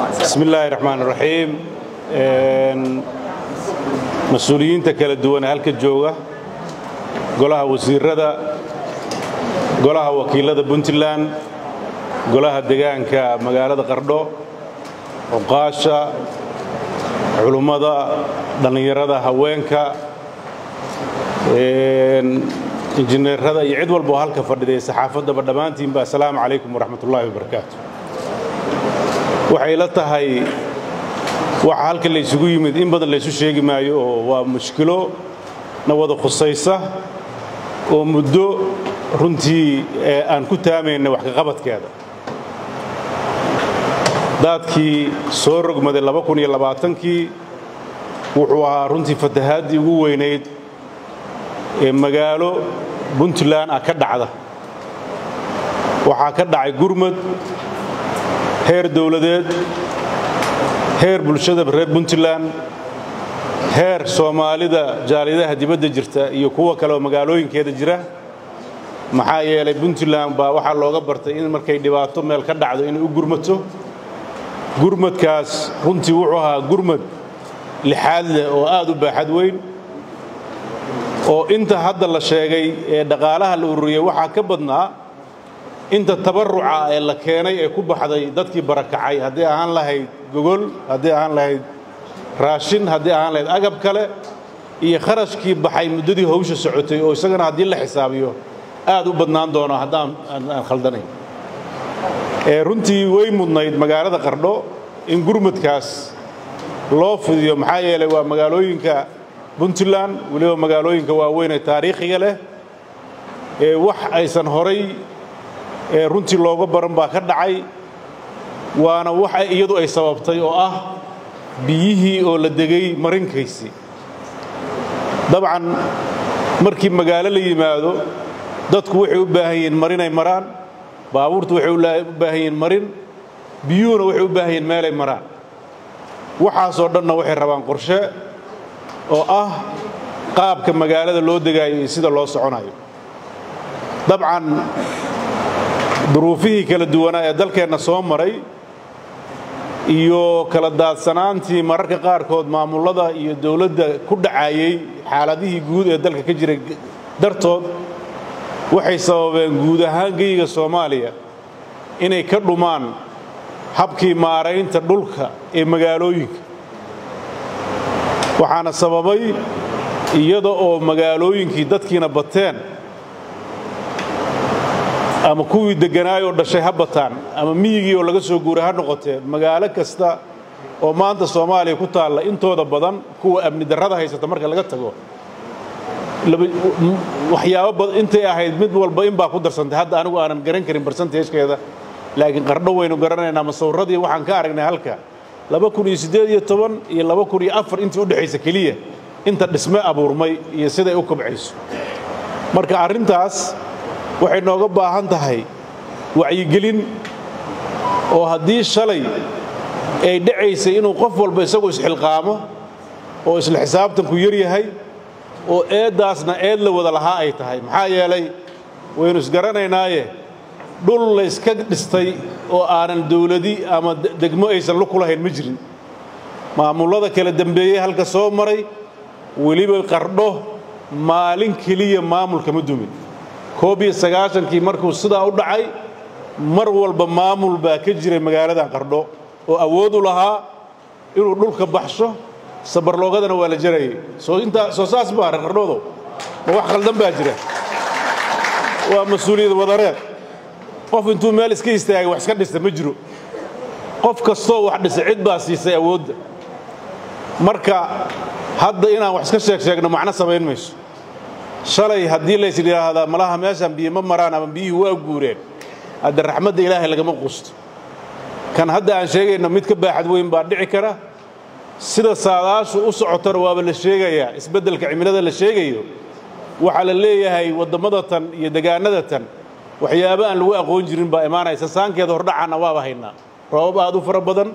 bismi illaahi raxmaan raxiim mas-uuliyiinta kala duwan ee halka jooga golaha wasiirada golaha wakiilada puntland golaha degaanka magaalada qardho cuqaasha culummada dhallinyarada haweenka injineerada iyo cid walba oo halka fadhiday saxaafaddaba dhammaantiinba assalaamu calaykum waraxmat ullaahi wabarakaatu waxay la tahay waxa halka la ysugu yimid in badan laysu sheegi maayo oo waa mushkilo na wada khusaysa oo muddo runtii aan ku taamayna wax kaqabadkeeda daadkii soo rogmaday kii wuxuu ahaa runtii fatahaadii ugu weynayd ee magaalo puntland ah ka dhacda waxaa ka dhacay gurmad heer dawladeed heer bulshada reer puntland heer soomaalida jaaliyadaha dibadda jirta iyo kuwa kale oo magaalooyinkeeda jira maxaa yeelay puntland baa waxaa looga bartay in markay dhibaato meel ka dhacdo inay u gurmato gurmadkaas runtii wuxuu ahaa gurmad lixaad leh oo aad u baaxad weyn oo inta hadda la sheegay ee dhaqaalaha la ururiyey waxaa ka badnaa inta tabarruca ee la keenay ee ku baxday dadkii barakacay haddii ahaan lahayd gogol haddii ahaan lahayd raashin haddii ahaan lahayd agab kale iyo kharashkii baxay muddadii hawsha socotay oo isagana haddii la xisaabiyo aad u badnaan doono haddaan aan khaldanayn runtii way mudnayd magaalada qardho in gurmadkaas loo fidiyo maxaa yeelay waa magaalooyinka puntland weliba magaalooyinka waaweyn ee taariikhiga leh ee wax aysan horay runtii looga baran baa ka dhacay waana wax iyadu ay sababtay oo ah biyihii oo la degay marinkaysii dabcan markii magaalo la yimaado dadku waxay u baahan yihiin marinay maraan baabuurtu waxay u baahan yihiin marin biyuhuna waxay u baahan yihiin meelay maraan waxaasoo dhanna waxay rabaan qorshe oo ah qaabka magaalada loo degaayo iyo sida loo soconayo dabcan duruufihii kala duwanaa ee dalkeenna soo maray iyo kala daadsanaantii mararka qaarkood maamullada iyo dawladda ku dhacayey xaaladihii guud ee dalka ka jiray dartood waxay sababeen guud ahaan geyiga soomaaliya inay ka dhumaan habkii maaraynta dhulka ee magaalooyinka waxaana sababay iyada oo magaalooyinkii dadkiina bateen ama kuwii degganaayoo dhashay ha bataan ama miyigii oo laga soo guuray ha noqotee magaalo kasta oo maanta soomaaliya ku taalla intooda badan kuwa amni darrada haysata marka laga tago waxyaabo intay ahayd mid walba in baa ku darsantay hadda anigu aanan garan karin barsanteejkeeda laakiin qardho waynu garanaynaa masawirradii waxaan ka aragnay halka iyo intii u dhexaysa keliya inta dhisme abuurmay iyo siday u kobcayso marka arrintaas waxay nooga baahan tahay wacyigelin oo haddii shalay ay dhacaysay inuu qof walba isagu isxilqaamo oo isla xisaabtanku yar yahay oo eeddaasna eed la wada lahaa ay tahay maxaa yeelay waynu isgaranaynaaye dhul layska dhistay oo aanan dawladi ama degmo aysan lu kulahayn ma jirin maamullada kala dembeeyey halka soo maray weliba qardho maalin keliya maamulka ma dumin koob iyo sagaashankii markuu sidaa u dhacay mar walba maamul baa ka jiray magaaladan qardho oo awood u lahaa inuu dhulka baxsho sabarloogadana waa la jarayay soo intaa soo saas baa qardhoodo ma wax khaldan baa jira waa mas-uuliyad wadareed qof intuu meel iska istaagay wax iska dhista ma jiro qof kastoo wax dhisa cid baa siisay awoodda marka hadda inaan wax iska sheeg sheegno macno samayn mayso shalay haddii lays yidhaahdaa malaha meeshaan biyo ma maraan ama biyuhu waa guureen hadda raxmadda ilaahay lagama qusto kan hadda aan sheegayno mid ka baaxad weyn baa dhici kara sida saadaashu u socotona waaba la sheegayaa isbeddelka cimilada la sheegayo waxaa la leeyahay waddammada tan iyo degaannada tan waxyaabo aan lagu aqoon jirin baa imaanaysa saankeeda hordhacaanna waaba haynaa roobab aad u fara badan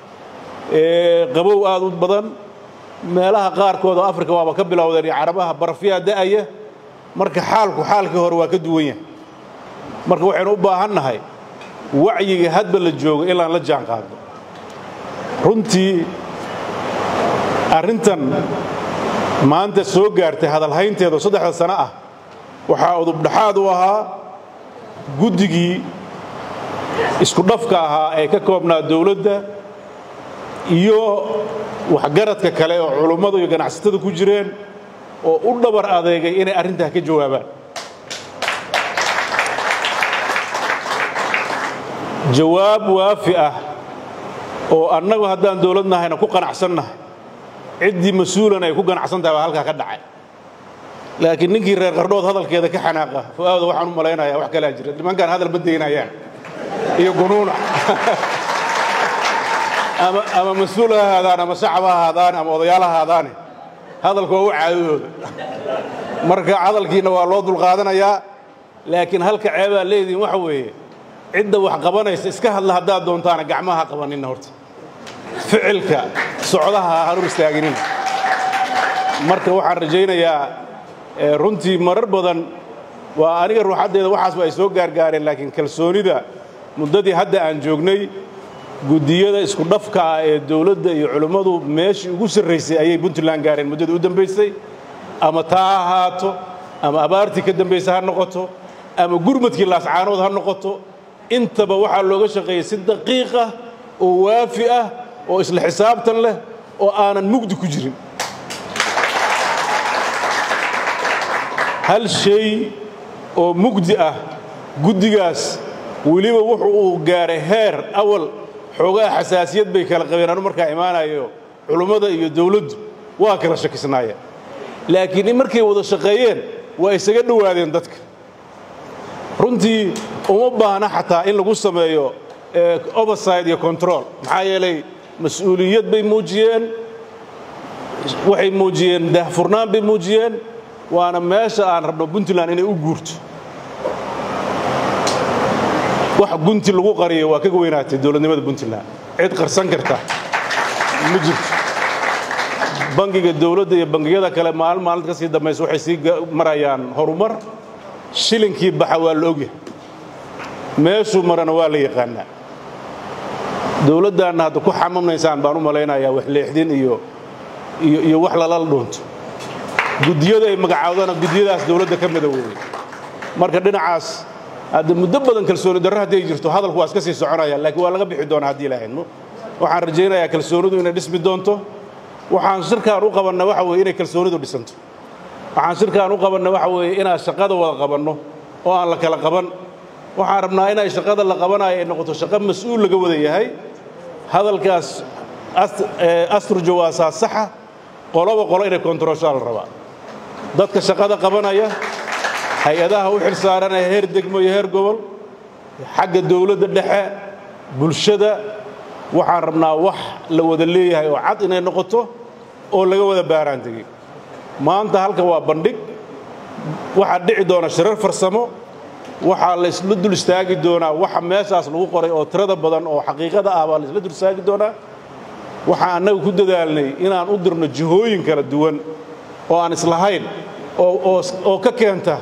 qabow aad u badan meelaha qaarkood oo afrika waaba ka bilowdeen iyo carabaha barafyaa da'aya marka xaalku xaalkii hore waa ka duwan yahay marka waxaynu u baahan nahay wacyiga hadba la joogo ilaan la jaan qaadno runtii arrintan maanta soo gaartay hadalhaynteedu saddexda sano ah waxaa udubdhaxaad u ahaa guddigii isku dhafka ahaa ee ka koobnaa dawladda iyo waxgaradka kale oo culummadu iyo ganacsatada ku jireen oo u dhabar adeegay inay arrintaa ka jawaabaan jawaab waafi ah oo annagu haddaan dawlad nahayna ku qanacsannahay ciddii mas-uulan ay ku ganacsan tahay baa halkaa ka dhacay laakiin ninkii reer qardhood hadalkeeda ka xanaaqa fu'aawda waxaan u malaynayaa wax kalaa jira nimankaan hadal ma daynayaan iyo gunuuna ama mas-uul ha ahaadaan ama shacab ha ahaadaan ama odayaal ha ahaadaane hadalka waa u caadadooda marka hadalkiina waa loo dulqaadanayaa laakiin halka ceebaa leedihin waxa weeye cidda wax qabanaysa iska hadla haddaad doontaana gacmaha qabanina horta ficilka socdaha ha hor istaaginina marka waxaan rajaynayaa runtii marar badan waa aniga ruuxaddeeda waxaasba ay soo gaargaareen laakiin kalsoonida muddadii hadda aan joognay guddiyada isku dhafka ah ee dawladda iyo culimmadu meeshii ugu sarraysay ayay puntland gaareen muddadii u dambaysay ama taa ha ahaato ama abaartii ka dambaysa ha noqoto ama gurmadkii laascaanood ha noqoto intaba waxaa looga shaqeeyey si daqiiq ah oo waafi ah oo isla xisaabtan leh oo aanan mugdi ku jirin hal shay oo mugdi ah guddigaas weliba wuxu uu gaaray heer awal xoogaha xasaasiyad bay kala qabeen anu markaa imaanayo culummada iyo dawladdu waa kala shakisnaayeen laakiin in markay wada shaqeeyeen waa isaga dhowaadeen dadka runtii uma baahna xataa in lagu sameeyo overside iyo control maxaa yeelay mas-uuliyad bay muujiyeen waxay muujiyeen daahfurnaan bay muujiyeen waana meesha aan rabno puntland inay u guurto wax gunti lagu qariyo waa kaga weynaatay dowladnimada puntland cid qarsan karta ma jirto bangiga dawladda iyo bangiyada kale maalin maalinta ka sii dambaysa waxay sii marayaan horumar shilinkii baxa waa la ogyahay meeshuu marana waa la yaqaanaa dawladdaanna hadda ku xamamnaysaan baan u malaynayaa wax leexdin iyo iyo wax lalala dhuunto guddiyada ay magacaawdana guddiyadaas dawladda ka midoweeyey marka dhinacaas hadda muddo badan kalsooni darro hadday jirto hadalku waa iska sii soconaya laakiin waa laga bixi doonaa haddii ilaahayno waxaan rajaynayaa kalsoonidu inay dhismi doonto waxaan shirkaan u qabanna waxa weye inay kalsoonidu dhisanto waxaan shirkaan u qabanna waxa weeye inaan shaqada wada qabanno oo aan la kala qaban waxaan rabnaa inay shaqada la qabanayo ay noqoto shaqo mas-uul laga wada yahay hadalkaas asturjo waa saa saxa qoloba qolo inay kontaroshaa la rabaa dadka shaqada qabanaya hay-adaha u xil saaranaya heer degmo iyo heer gobol xagga dawladda dhexe bulshada waxaan rabnaa wax la wada leeyahay oo cad inay noqoto oo laga wada baaraan tegey maanta halka waa bandhig waxaa dhici doona shirar farsamo waxaa laysla dul istaagi doonaa waxa meeshaas lagu qoray oo tirada badan oo xaqiiqada ah baa laysla dul istaagi doonaa waxaan annaga ku dadaalnay inaan u dirno jihooyin kala duwan oo aan islahayn oo ka keenta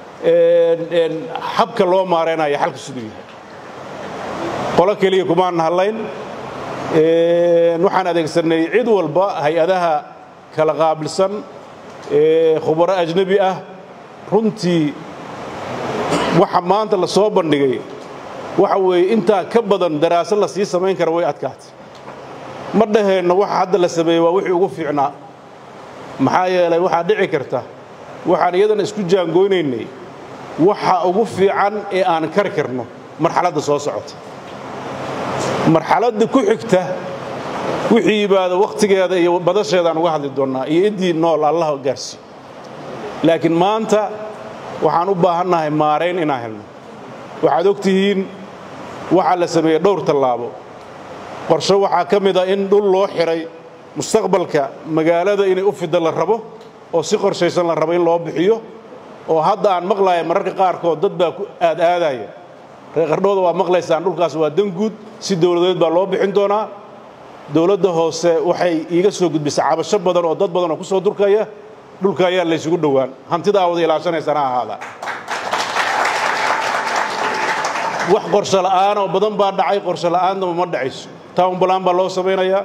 habka loo maaraynayo xalka siduu yahay qolo keliya kumaan hadlayn waxaan adeegsanay cid walba hay-adaha kala qaabilsan khubaro ajnebi ah runtii waxa maanta la soo bandhigay waxa weeye intaa ka badan daraasad la sii samayn kara way adkaatay ma dhaheenno waxa hadda la sameeyey waa wixii ugu fiicnaa maxaa yeelay waxaa dhici karta waxaan iyadana isku jaangooynaynay waxa ugu fiican ee aan kari karno marxaladda soo socota marxaladda ku xigta wixii yimaado wakhtigeeda iyo badasheedaan uga hadli doonnaa iyo iddii nool allah gaarsiiyo laakiin maanta waxaan u baahannahay maarayn inaan helno waxaad og tihiin waxaa la sameeyey dhowr tallaabo qorshe waxaa ka mid a in dhul loo xidhay mustaqbalka magaalada inay u fidda la rabo oo si qorshaysan la rabo in loo bixiyo oo hadda aan maqlaya mararka qaarkood dad baa ku aad aadaya reer qardhooda waa maqlaysaan dhulkaas waa dan guud si dawladeed baa loo bixin doonaa dawladda hoose waxay iiga soo gudbisay cabasho badan oo dad badan oo ku soo durkaya dhulka ayaa laysugu dhowaan hantidaa wada ilaashanaysana ahaada wax qorsho la'aanoo badan baa dhacay qorsho la'aannaba ma dhacayso town balan baa loo samaynayaa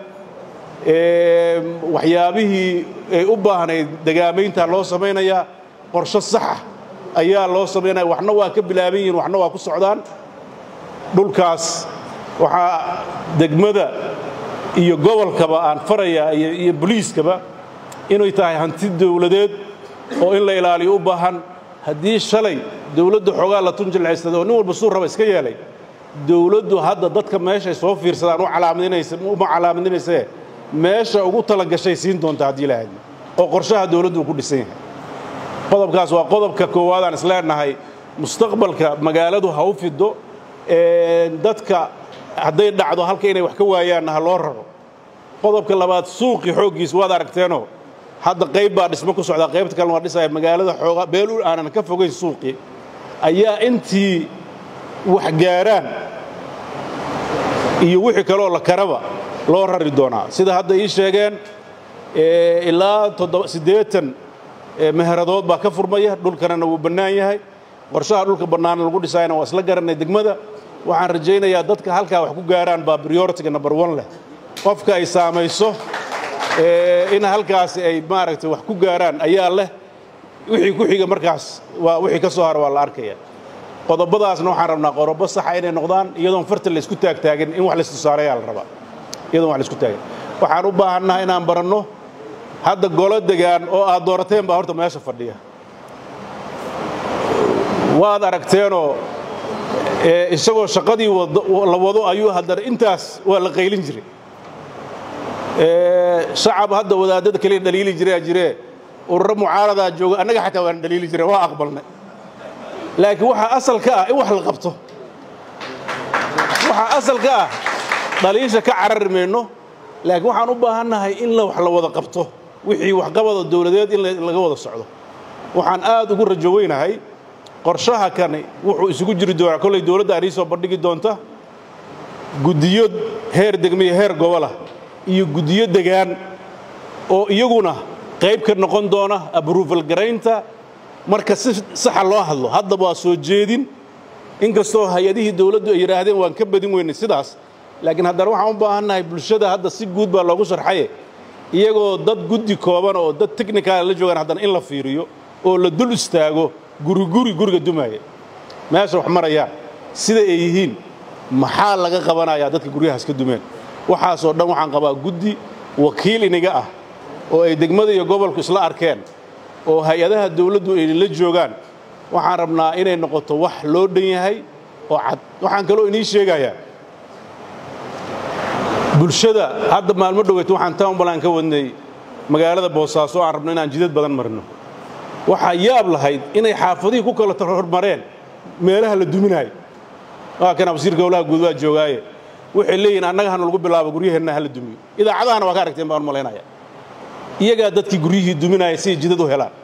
waxyaabihii ay u baahnayd degaamaynta loo samaynayaa qorsho saxa ayaa loo samaynaya waxna waa ka bilaaban yihiin waxna waa ku socdaan dhulkaas waxaa degmada iyo gobolkaba aan farayaa iyo boliiskaba inay tahay hanti dawladeed oo in la ilaaliyo u baahan haddii shalay dawladda xoogaa la tunjilcaysaday oo nin walba suu raba iska yeelay dawladdu hadda dadka meeshay soo fiirsadaan uma calaamadinaysee meesha ugu talagashay siin doonta haddii ilaahad oo qorshaha dawladdu uu ku dhisan yahay qodobkaas waa qodobka koowaadaan isleenahay mustaqbalka magaaladu ha u fido dadka hadday dhacdo halka inay wax ka waayaanna ha loo raro qodobka labaad suuqii xooggiis waad aragteenoo hadda qayb baa dhismo ku socdaa qaybta kalena waa dhisaya magaalada xoogaa beelul aanan ka fogayn suuqii ayaa intii wax gaaraan iyo wixii kaloo la karaba loo rari doonaa sida hadda ii sheegeen ilaa siddeetan meheradood baa ka furmaya dhulkanana wuu bannaan yahay qorshaha dhulka bannaana lagu dhisaayana waa isla garannay degmada waxaan rajaynayaa dadka halkaa wax ku gaaraan baa prioritiga number one leh qofka ay saamayso in halkaasi ay maaragtay wax ku gaaraan ayaa leh wixii ku xiga markaas waa wixii ka soo hara waa la arkaya qodobadaasna waxaan rabnaa qorobo saxa inay noqdaan iyadoon farta la isku taagtaagin in wax la istusaareeyaa la rabaa iyadoon wax la isku taagin waxaan u baahannaha inaan baranno hadda golo degaan oo aad doorateen baa horta meesha fadhiya waad aragteenoo isagoo shaqadii la wado ayuu haddana intaas waa la qaylin jiray shacab hadda wadaadada kaliya dhaliili jiraa jiree ururo mucaaradaa jooga annaga xataa waan dhaliili jire waa aqbalnay laakiin waxaa asal ka ah in wax la qabto waxaa asal ka ah dhaliisha ka carari mayno laakiin waxaan u baahannahay in la wax la wada qabto wixii waxqabada dawladeed in laga wada socdo waxaan aad ugu rajo weynahay qorshaha kani wuxuu isugu jiri doonaa kollay dawladda aan ii soo bandhigi doonta guddiyo heer degmiyo heer gobolah iyo guddiyo degaan oo iyaguna qayb ka noqon doona abruufal garaynta marka si saxa loo hadlo haddaba waa soo jeedin inkastoo hay-adihii dawladdu ay yidhaahdeen waan ka badin weynay sidaas laakiin haddana waxaan u baahannahay bulshada hadda si guud baa loogu sharxaye iyagoo dad guddi kooban oo dad technical la joogaan haddana in la fiiriyo oo la dul istaago guriguri guriga dumaaya meesha wax marayaan sida ay yihiin maxaa laga qabanayaa dadka guryahaas ka dumeen waxaasoo dhan waxaan qabaa guddi wakiil iniga ah oo ay degmada iyo gobolku isla arkeen oo hay-adaha dawladdu ay la joogaan waxaan rabnaa inay noqoto wax loo dhan yahay oo cad waxaan kaloo inii sheegayaa bulshada hadda maalmo dhoweyt waxaan townbalan ka wadnay magaalada boosaaso aan rabno inaan jidad badan marno waxaa yaab lahayd inay xaafadihii ku kala hormareen meelaha la duminaayo waa kana wasiirka howlaha guud waa joogaaye waxay leeyihin annaga hana lagu bilaabo guryaheenna hala dumiyo idaacadahana waa ka aragteen baan malaynaya iyagaa dadkii guryihii duminaaya siay jidad u helaan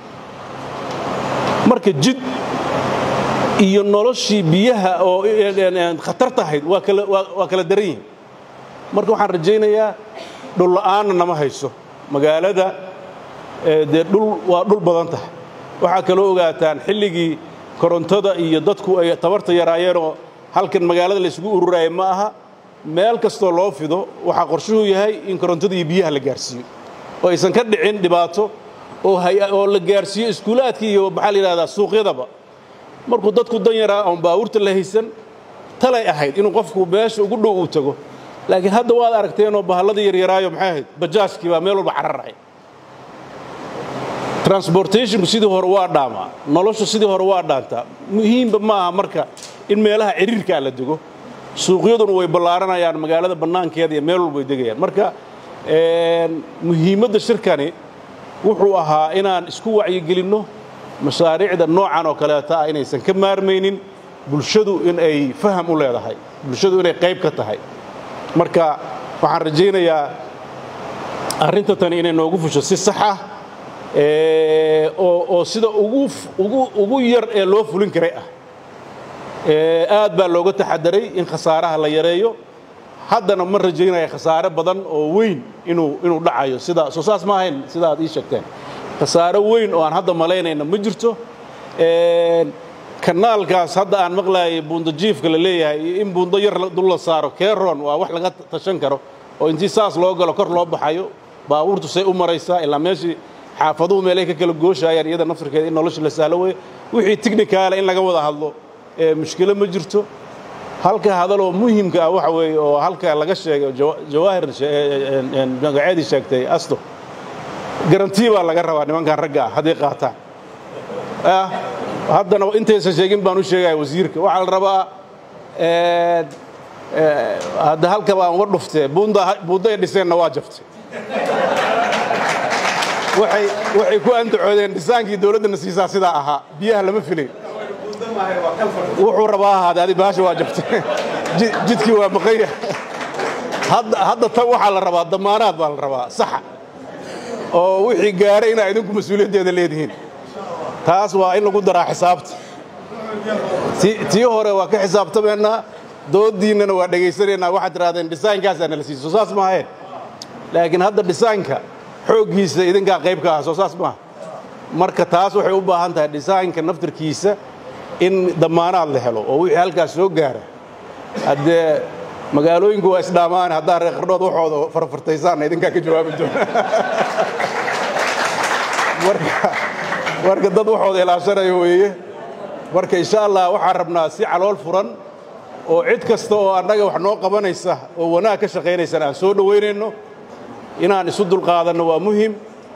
marka jid iyo noloshii biyaha oo khatarta ahayd waa kala daran yihin marka waxaan rajaynayaa dhulla'aanna nama hayso magaalada dee dhul waa dhul badan tahay waxaa kaloo ogaataan xilligii korontada iyo dadku ay tabarta yaraayeenoo halkan magaalada la isugu ururaaya ma aha meel kastoo loo fido waxaa qorshuhu yahay in korontada iyo biyaha la gaarsiiyo oo aysan ka dhicin dhibaato oo la gaarsiiyo iskuulaadkii iyo maxaa la yidhahdaa suuqyadaba markuu dadku dan yaraa oon baawurta la haysan talay ahayd inuu qofku meesha ugu dhow uu tago laakiin hadda waad aragteenoo bahalladii yaryaraayo maxay ahayd bajaajkii baa meel walba cararacay transportationku sidii hore waa dhaamaa noloshu sidii hore waa dhaantaa muhiimba ma aha marka in meelaha ciriirkaa la dego suuqyaduna way ballaaranayaan magaalada bannaankeeda iyo meel walba way degayaan marka muhiimadda shirkani wuxuu ahaa inaan isku wacyigelinno mashaariicda noocan oo kaleeta ah inaysan ka maarmaynin bulshadu in ay faham u leedahay bulshadu inay qayb ka tahay marka waxaan rajaynayaa arrinta tani inay noogu fusho si sax ah oo sida ugu yar ee loo fulin karay ah aad baa looga taxadaray in khasaaraha la yareeyo haddana ma rajaynaya khasaare badan oo weyn inuu dhacayo sida soo saas ma ahayn sida aad ii sheegteen khasaare weyn oo aan hadda malaynayna ma jirto kanaalkaas hadda aan maqlaayay buundajiifka la leeyahay iyo in buundo yar dul la saaro keron waa wax laga tashan karo oo intii saas loo galo kor loo baxayo baabuurtu say u maraysaa ilaa meeshii xaafaduhu meelay ka kala gooshayaan iyada naftirkeeda in nolosha la sahlo weeye wixii tignikaala in laga wada hadlo ee mushkilo ma jirto halka hadaloo muhimka ah waxa weeye oo halka laga sheegay jawaahir magaceedii sheegtay asto garantii baa laga rabaa nimankan ragga ah hadday qaataan haddana intaysan sheegin baan u sheegaya wasiirka waxaa la rabaa hadda halka baan uga dhuftee buunda ay dhiseenna waa jabtay waxay ku andacoodeen dhisaankii dowladdana siisaa sidaa ahaa biyaha lama filayn wuxuu rabaa ahaade adi baasha waa jabtay jidkii waa maqanya hadda tan waxaa la rabaa damaanaad baa la rabaa saxa oo wixii gaaray inaa idinku mas-uuliyaddeeda leedihiin taas waa in lagu daraa xisaabta tii hore waa ka xisaabtamaynaa dooddiinnana waa dhegaysanaynaa waxaad tidhahdeen dhisaankaasaa nala siiso saas maaheen laakiin hadda dhisaanka xooggiisa idinkaa qayb ka ah soo saas maaha marka taas waxay u baahan tahay dhisaanka naftarkiisa in damaanaad la helo oo wixii halkaas soo gaara haddee magaalooyinku waa isdhaamaan haddaa reer qardhood waxooda farfartaysaanna idinkaa ka jawaabi doona marka dad waxooda ilaashanayo weeye marka insha allah waxaan rabnaa si calool furan oo cid kasta oo annaga wax noo qabanaysa oo wanaag ka shaqaynaysana aan soo dhowaynayno inaan isu dulqaadanno waa muhim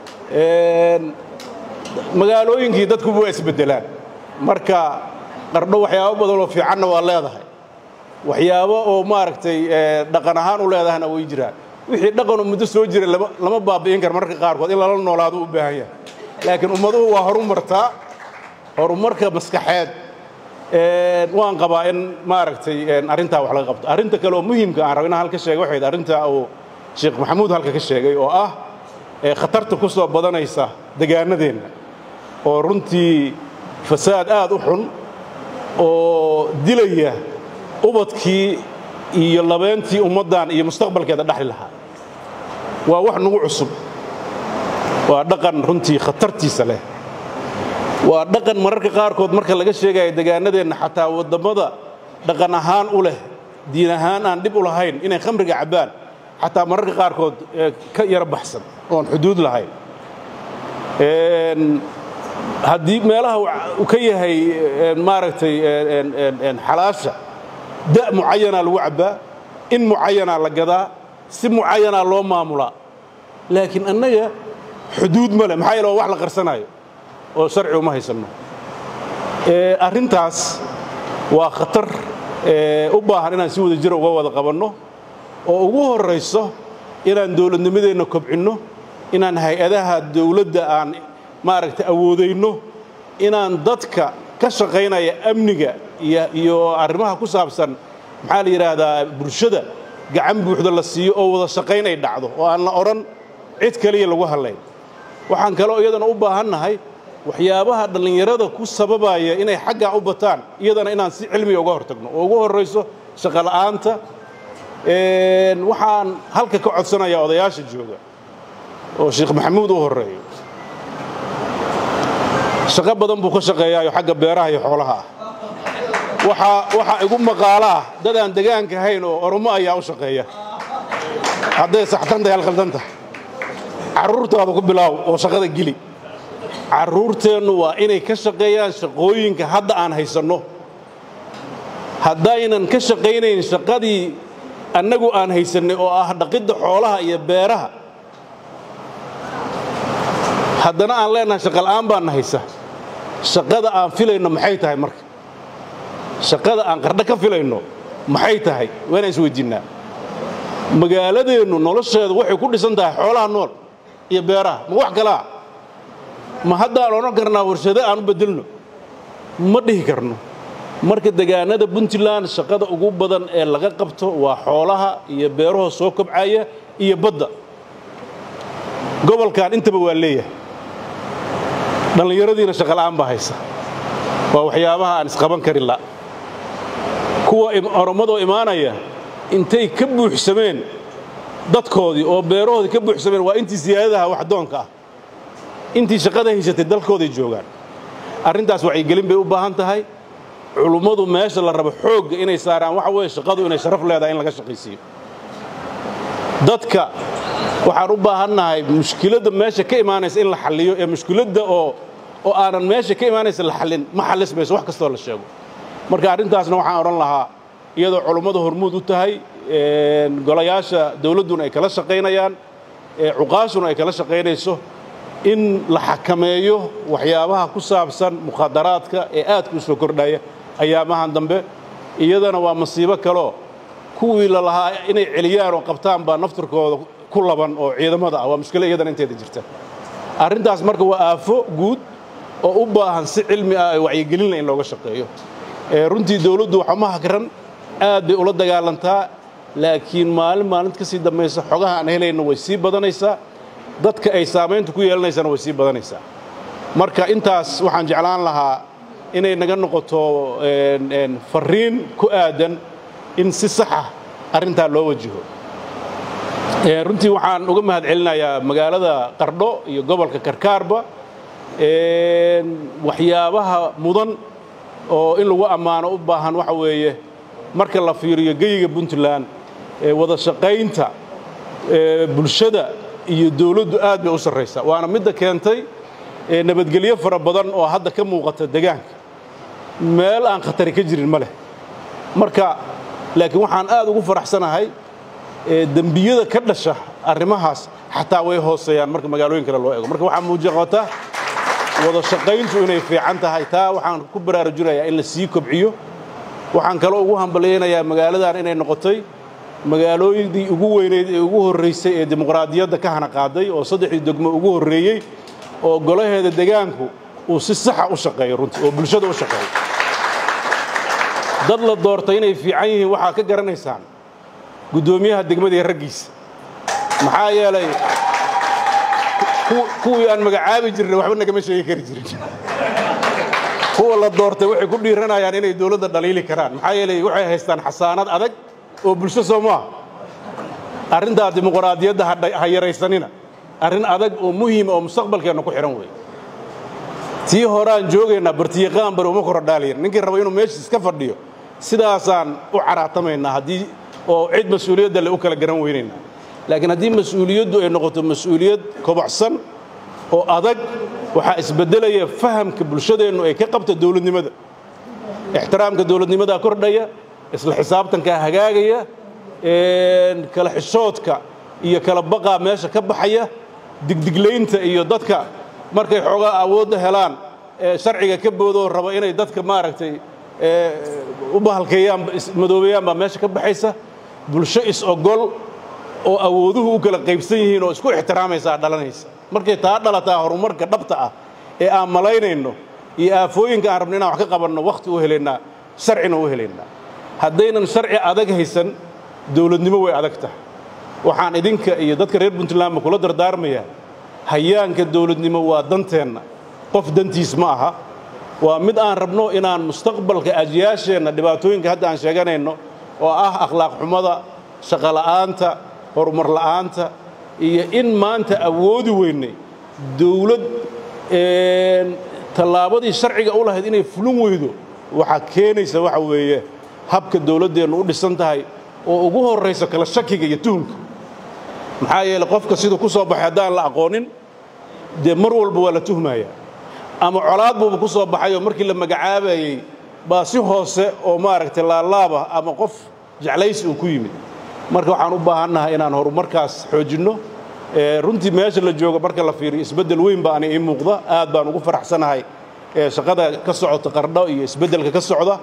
magaalooyinkii dadkuba waa isbeddelaan marka qardho waxyaabo badan oo fiicanna waa leedahay waxyaabo oo maaragtay dhaqan ahaan u leedahayna way jiraan wixii dhaqanoo muddo soo jira lama baabi'in kara mararka qaarkood in lala noolaado u baahan yahay laakiin ummaduhu waa horumartaa horumarka maskaxeed waan qabaa in maaragtay arrintaa wax laga qabto arrinta kale oo muhiimka aan rabo inaan halka sheega waxayd arrintaa uu sheekh maxamuud halka ka sheegay oo ah khatarta ku soo badanaysa degaanadeenna oo runtii fasaad aad u xun oo dilaya ubadkii iyo labeentii ummaddan iyo mustaqbalkeeda dhexli lahaa waa wax nagu cusub waa dhaqan runtii khatartiisa leh waa dhaqan mararka qaarkood marka laga sheegayo degaanadeenna xataa waddammada dhaqan ahaan u leh diin ahaan aan dhib u lahayn inay khamriga cabbaan xataa mararka qaarkood ka yaro baxsan oon xuduud lahayn haddii meelaha uu ka yahay maaragtay xalaasha da' mucayanaa lagu cabbaa in mucayanaa la gadaa si mucayanaa loo maamulaa laakiin annaga xuduud ma leh maxaa yeele waa wax la qarsanaayo oo sharci uma haysanno arrintaas waa khatar u baahan inaan si wada jira uga wada qabanno oo ugu horrayso inaan dowladnimadeenna kobcinno inaan hay-adaha dawladda aan maaragtay awoodayno inaan dadka ka shaqaynaya amniga iyo arrimaha ku saabsan maxaa la yidhaahdaa bulshada gacan buuxda la siiyo oo wada shaqayn ay dhacdo oo aan la odhan cid kaliya lagu hadlayn waxaan kaloo iyadana u baahannahay waxyaabaha dhallinyarada ku sababaya inay xaggaa u bataan iyadana inaan si cilmiga uga hortagno oo ugu horrayso shaqola'aanta waxaan halka ka codsanayaa odayaasha jooga oo sheekh maxamuud u horreeyo shaqo badan buu ka shaqeeyaayo xagga beeraha iyo xoolaha ah waxaa igu maqaalo ah dad aan degaanka ahayn oo oromo ayaa u shaqeeya hadday saxtan tahay halqaldan tahay carruurtaada ku bilaaw oo shaqada geli carruurteennu waa inay ka shaqeeyaan shaqooyinka hadda aan haysanno haddaynan ka shaqaynayn shaqadii annagu aan haysannay oo ah dhaqidda xoolaha iyo beeraha haddana aan leenahay shaqala'aan baanna haysa shaqada aan filayno maxay tahay marka shaqada aan qardho ka filayno maxay tahay waa inaan isweydiinnaa magaaladeennu nolosheedu waxay ku dhisan tahay xoolaha nool iyo beeraha ma wax kalaa ma haddaan odhan karnaa warshado aan u beddelno ma dhihi karno marka degaanada puntland shaqada ugu badan ee laga qabto waa xoolaha iyo beeraho soo kobcaya iyo badda gobolkan intaba waa leeyahay dhallinyaradiina shaqola'aan baa haysa waa waxyaabaha aan isqaban karin la kuwa oromadoo imaanaya intay ka buuxsameen dadkoodii oo beerahoodii ka buuxsameen waa intii siyaadadaha waxdoonka ah intii shaqada haysatay dalkooday joogaan arrintaas wacyigelin bay u baahan tahay culummadu meesha la rabo xoogga inay saaraan waxa weeye shaqadu inay sharaf leedahay in laga shaqaysiiyo dadka waxaan u baahannahay mushkiladda meesha ka imaanaysa in la xalliyo ee mushkiladda oo oo aanan meesha ka imaanaysa la xallin ma xallis mayso wax kastoo la sheego marka arrintaasna waxaan odhan lahaa iyadoo culummadu hormuud u tahay golayaasha dawladduna ay kala shaqaynayaan cuqaashuna ay kala shaqaynayso in la xakameeyo waxyaabaha ku saabsan mukhadaraadka ee aadka u soo kordhaya ayaamahan dambe iyadana waa masiibo kaleo kuwii la lahaa inay celiyaan oo qabtaan baa naftirkooda ku laban oo ciidamada ah waa mushkilo iyadana inteeda jirta arrintaas marka waa aafo guud oo u baahan si cilmi ah wacyigelinla in looga shaqeeyo runtii dawladdu waxuma hakran aad bay ula dagaalantaa laakiin maalin maalinta ka sii dambaysa xogaha aan helayno way sii badanaysaa dadka ay saamaynta ku yeelanaysana way sii badanaysaa marka intaas waxaan jeclaan lahaa inay naga noqoto farriin ku aadan in si saxa arrintaa loo wajaho runtii waxaan uga mahad celinayaa magaalada qardho iyo gobolka karkaarba waxyaabaha mudan oo in lagu ammaano u baahan waxa weeye marka la fiiriyo geyiga puntland wada shaqaynta bulshada iyo dawladdu aad bay u sarraysaa waana midda keentay nabadgelyo fara badan oo hadda ka muuqata degaanka meel aan khatari ka jirin ma leh marka laakiin waxaan aad ugu faraxsanahay dembiyada ka dhasha arrimahaas xataa way hooseeyaan marka magaalooyin kale loo eego marka waxaa muujiqata wada shaqayntu inay fiican tahay taa waxaan ku baraarujinayaa in la sii kobciyo waxaan kaloo ugu hambalyaynayaa magaaladan inay noqotay magaalooyindii ugu weynayd ee ugu horraysay ee dimuqraadiyadda ka hana qaaday oo saddexdii degmo ugu horreeyey oo golaheeda degaanku uu si saxa u shaqeeyo runtii oo bulshada u shaqeeyo dad la doortay inay fiican yihiin waxaa ka garanaysaan guddoomiyaha degmada iyo raggiisa maxaa yeelay kuwii aan magacaabi jirnay waxba nagama sheegi kari jirin kuwa la doortay waxay ku dhiiranayaan inay dawladda dhaliili karaan maxaa yeelay waxay haystaan xasaanad adag oo bulsho soo maaha arrintaa dimuqraadiyadda ha yaraysanina arrin adag oo muhiima oo mustaqbalkeenna ku xidhan weeye tii horeaan joogaynaa bartiyaqaan bari uma korodhaalayan ninkii raba inuu meeshiis ka fadhiyo sidaasaan u caraatamaynaa haddii oo cid mas-uuliyadda le u kala garan weynaynaa laakiin haddii mas-uuliyaddu ay noqoto mas-uuliyad kobocsan oo adag waxaa isbeddelaya fahamka bulshadeennu ay ka qabta dawladnimada ixtiraamka dawladnimadaa kordhaya isla xisaabtankaa hagaagaya kala xishoodka iyo kala baqaa meesha ka baxaya digdiglaynta iyo dadka markay xoogaa awoodda helaan sharciga ka boodoo raba inay dadka maaragtay u bahalkeeyaan madoobeeyaan baa meesha ka baxaysa bulsho is-ogol oo awooduhu u kala qaybsan yihiin oo isku ixtiraamaysaa dhalanaysa markay taa dhalataa horumarka dhabta ah ee aan malaynayno iyo aafooyinka aan rabno inaan wax ka qabanno wakhti u helaynaa sharcina u helaynaa haddaynan sharci adag haysan dawladnimo way adag tahay waxaan idinka iyo dadka reer puntlandba kula dardaarmayaa hayaanka dawladnimo waa danteenna qof dantiis ma aha waa mid aan rabno inaan mustaqbalka ajyaasheenna dhibaatooyinka hadda aan sheeganayno oo ah akhlaaq xumada shaqola'aanta horumar la'aanta iyo in maanta awoodi weynay dawlad tallaabadii sharciga u lahayd inay fulin weydo waxaa keenaysa waxa weeye habka dawladdeennu u dhisan tahay oo ugu horrayso kala shakiga iyo tuhunka maxaa yeeley qofka siduu ku soo baxay haddaan la aqoonin dee mar walba waa la tuhmaya ama colaad buuba ku soo baxay oo markii la magacaabayey baa si hoose oo maaragtay laalaaba ama qof jeclaysi uu ku yimid marka waxaan u baahannahay inaan horumarkaas xoojinno runtii meesha la joogo marka la fiiriyo isbeddel weyn baa ani ii muuqda aad baan ugu faraxsanahay shaqada ka socota qardho iyo isbeddelka ka socda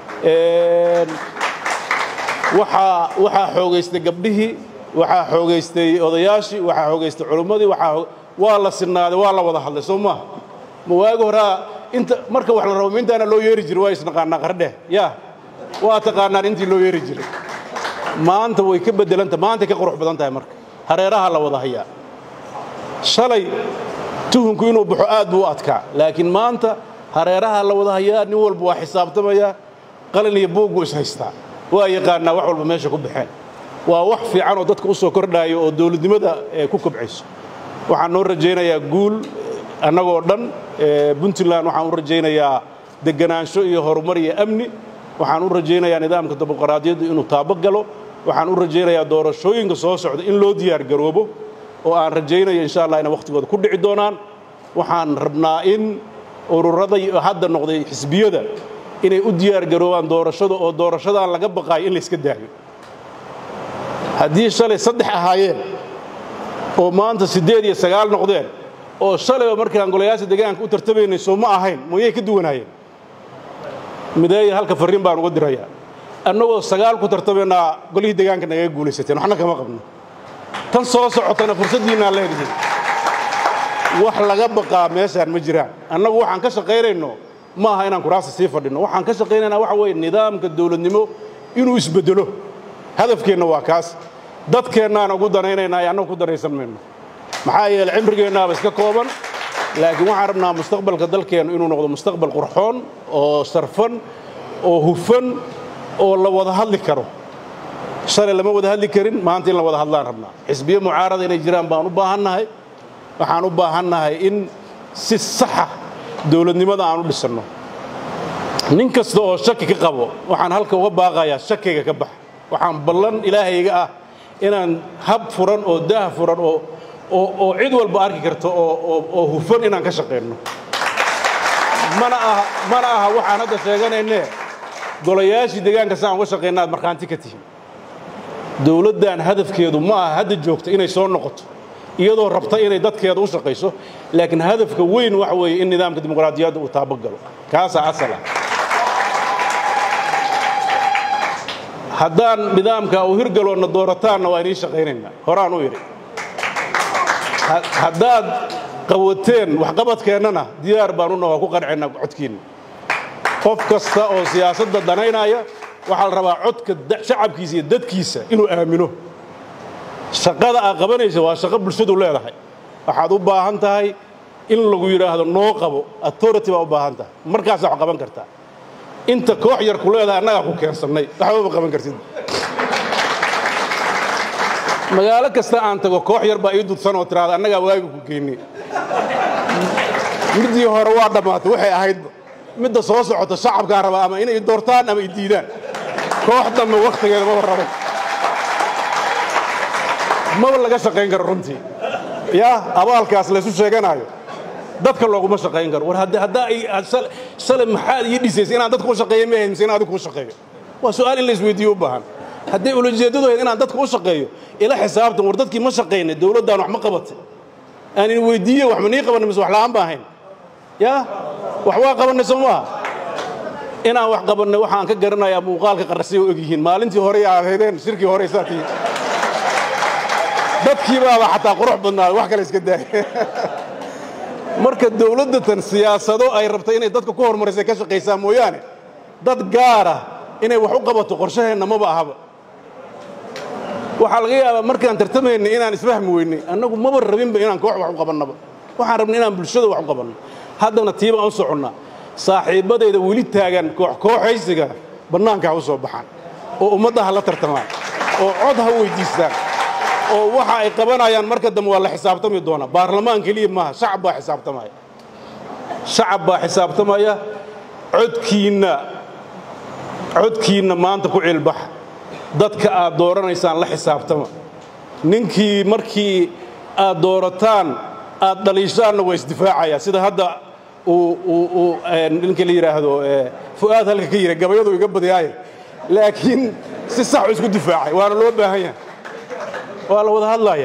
waxaa waxaa xoogaystay gabdhihii waxaa xoogaystay odayaashii waxaa xoogaystay culummadii waxaa waa la sinaaday waa la wada hadlay soo maaha ma waagi horaa inta marka wax la rabo mintaana loo yeeri jiray waa isnaqaanaa qardheh yaa waa taqaanaan intii loo yeeri jiray maanta way ka beddelanta maantay ka qurux badan tahay marka hareeraha la wada hayaa shalay tuhunku inuu baxo aad buu u adkaa laakiin maanta hareeraha la wada hayaa nin walba waa xisaabtamayaa qalin iyo buug buu ishaystaa waa yaqaanaa wax walba meesha ku baxeen waa wax fiican oo dadka u soo kordhaayo oo dawladnimada ku kobcayso waxaan noo rajaynayaa guul annagoo dhan puntland waxaan u rajaynayaa deganaansho iyo horumar iyo amni waxaan u rajaynayaa nidaamka dimuqraadiyaddu inuu taabagalo waxaan u rajaynayaa doorashooyinka soo socda in loo diyaar garoobo oo aan rajaynayo insha allah inay wakhtigooda ku dhici doonaan waxaan rabnaa in ururada hadda noqday xisbiyada inay u diyaar garoobaan doorashada oo doorashadan laga baqaayo in layska daayo haddii shalay saddex ahaayeen oo maanta siddeed iyo sagaal noqdeen oo shalayba markaan golayaasha deegaanka u tartamaynay soo ma ahayn mooyay ka duwanaayeen mideeya halka farriin baan uga dirayaa annagoo sagaal ku tartamaynaa golihii deegaanka nagaga guulaysateen waxna kama qabno tan soo socotana fursaddiinnaa leedihiin wax laga baqaa meeshaan ma jiraan annagu waxaan ka shaqaynayno ma aha inaan kuraasta sii fadhinno waxaan ka shaqaynaynaa waxa weeye nidaamka dawladnimo inuu isbeddelo hadafkeenna waa kaas dadkeennaan ugu danaynaynaa ee annagu ku danaysan mayno maxaa yeele cimrigeennaaba iska kooban laakiin waxaan rabnaa mustaqbalka dalkeennu inuu noqdo mustaqbal qurxoon oo sarfan oo hufan oo la wada hadli karo shalay lama wada hadli karin maanta in la wada hadlaan rabnaa xisbiye mucaarada inay jiraan baan u baahannahay waxaan u baahannahay in si saxa dawladnimada aan u dhisanno nin kasta oo shaki ka qabo waxaan halka uga baaqayaa shakiga ka bax waxaan ballan ilaahayga ah inaan hab furan oo daah furan oo oo cid walba arki karto oo hufan inaan ka shaqayno mana aha mana aha waxaan hadda sheeganaynee golayaashii deegaanka saan uga shaqayna aad markhaanti ka tihiin dawladdan hadafkeedu ma aha hadda joogta inay soo noqoto iyadoo rabta inay dadkeeda u shaqayso laakiin hadafka weyn waxa weeye in nidaamka dimuqraadiyadda uu taabagalo kaasaa asala haddaan nidaamka uu hirgaloonna doorataanna waa inii shaqaynaynaa horaan u idhi haddaad qawateen waxqabadkeennana diyaar baan una waa ku qancaynaa codkiinna qof kasta oo siyaasadda danaynaya waxaa la rabaa codka shacabkiisa iyo dadkiisa inuu aamino shaqada aad qabanaysa waa shaqo bulshadu leedahay waxaad u baahan tahay in lagu yidhaahdo noo qabo authority baa u baahan tahay markaasaa wax qaban kartaa inta koox yar ku leedahay annagaa ku keensannay waxba ma qaban kartid magaalo kasta aan tago koox yar baa ii dudsan oo tiraada annagaa waaga ku geynay middii hore waa dhammaatay waxay ahaydba midda soo socota shacabkaa raba ama inay doortaan ama i diidaan koox dambe wakhtigeeda maba rabay maba laga shaqayn karo runtii yaa abaalkaas laysu sheeganaayo dadka looguma shaqayn karo war haddaa shalay maxaad ii dhisaysay inaan dadka u shaqeeyo ma ahayd mise in adigu u shaqeeyo waa su'aal in la isweydiiyo u baahan hadday ulajeeddadu ahayd inaan dadka u shaqeeyo ila xisaabtan war dadkii ma shaqaynay dawladdaan wax ma qabatay aan in weydiiye wax ma nii qabanay mise wax la'aan ba ahayn yaa wax waa qabannay soo maaha inaan wax qabannay waxaan ka garanayaa muuqaalka qarasay oo egyihiin maalintii hore aad haydeen shirkii hore saa tihiin dadkii baaba xataa qurux badnaaday wax kale iska daaya marka dawladdatan siyaasado ay rabtay inay dadka ku horumarisay ka shaqaysaa mooyaane dad gaara inay wax u qabato qorshaheenna maba ahaba waxaa laga yaabaa markaan tartamaynay inaan isfahmi weynay annagu maba rabinba inaan koox wax u qabannaba waxaan rabnay inaan bulshada wax u qabanno haddana tiibaan u soconnaa saaxiibbadayda weli taagan kooxkooxaysiga bannaanka ha u soo baxaan oo ummadda ha la tartamaan oo cod ha weyddiistaan oo waxa ay qabanayaan marka dambe waa la xisaabtami doonaa baarlamaan keliya maaha shacab baa xisaabtamaya shacab baa xisaabtamaya codkiinna codkiinna maanta ku cilbaxa dadka aad dooranaysaan la xisaabtama ninkii markii aad doorataan aad dhaliishaanna waa isdifaacaya sida hadda uu ninka la yidhaahdo fu'aad halka ka yidha gabayadu iga badiyaaye laakiin si saxu isku difaacay waana loo baahan yahay waa la wada hadlaya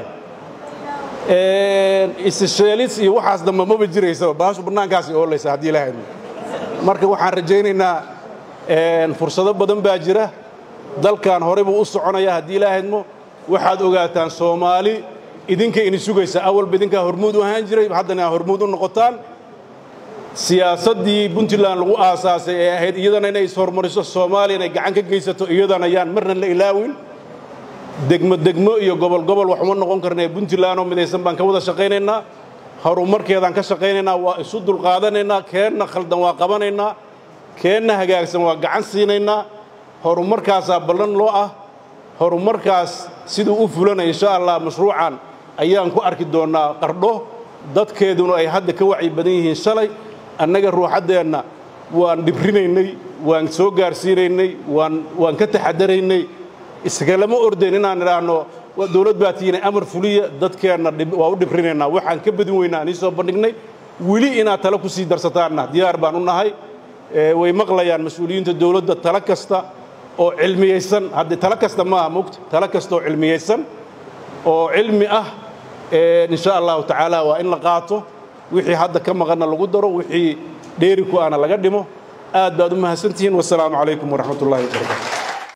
isisheelis iyo waxaas dambe maba jiraysaba baashu bannaankaasi oolaysa haddii la hadlo marka waxaan rajaynaynaa fursado badan baa jira dalkan horey buu u soconaya haddii ilaa hadmo waxaad ogaataan soomaali idinka ini sugaysa awalba idinkaa hormuud u ahaan jiray haddana hormuud u noqotaan siyaasaddii puntland lagu aasaasay ee ahayd iyadana inay ishormariso soomaaliya inay gacan ka geysato iyadana yaan marna la ilaawin degmo degmo iyo gobol gobol wax uma noqon karnee puntland oo midaysan baan ka wada shaqaynaynaa horumarkeedaan ka shaqaynaynaa waa isu dulqaadanaynaa keenna khaldan waa qabanaynaa keenna hagaagsan waa gacan siinaynaa horumarkaasaa ballan loo ah horumarkaas siduu u fulanaya insha allah mashruucan ayaan ku arki doonnaa qardho dadkeeduna ay hadda ka wacyi badan yihiin shalay annaga ruuxaddeenna waan dhibrinaynay waan soo gaarsiinaynay waan waan ka taxadaraynay isgalama ordayn inaan idhaahno dowlad baa tiina amar fuliya dadkeenna waa u dhibrinaynaa waxaan ka badin weynaa aan ii soo bandhignay weli inaad tale ku sii darsataanna diyaar baan u nahay way maqlayaan mas-uuliyiinta dowladda tale kasta oo cilmiyaysan haddii tale kasta maaha mogta tale kasta oo cilmiyaysan oo cilmi ah insha allahu tacaala waa in la qaato wixii hadda ka maqanna lagu daro wixii dheeri ku ana laga dhimo aad baad u mahadsantihiin wasalaamu calaykum waraxmat ullahi wabarakatu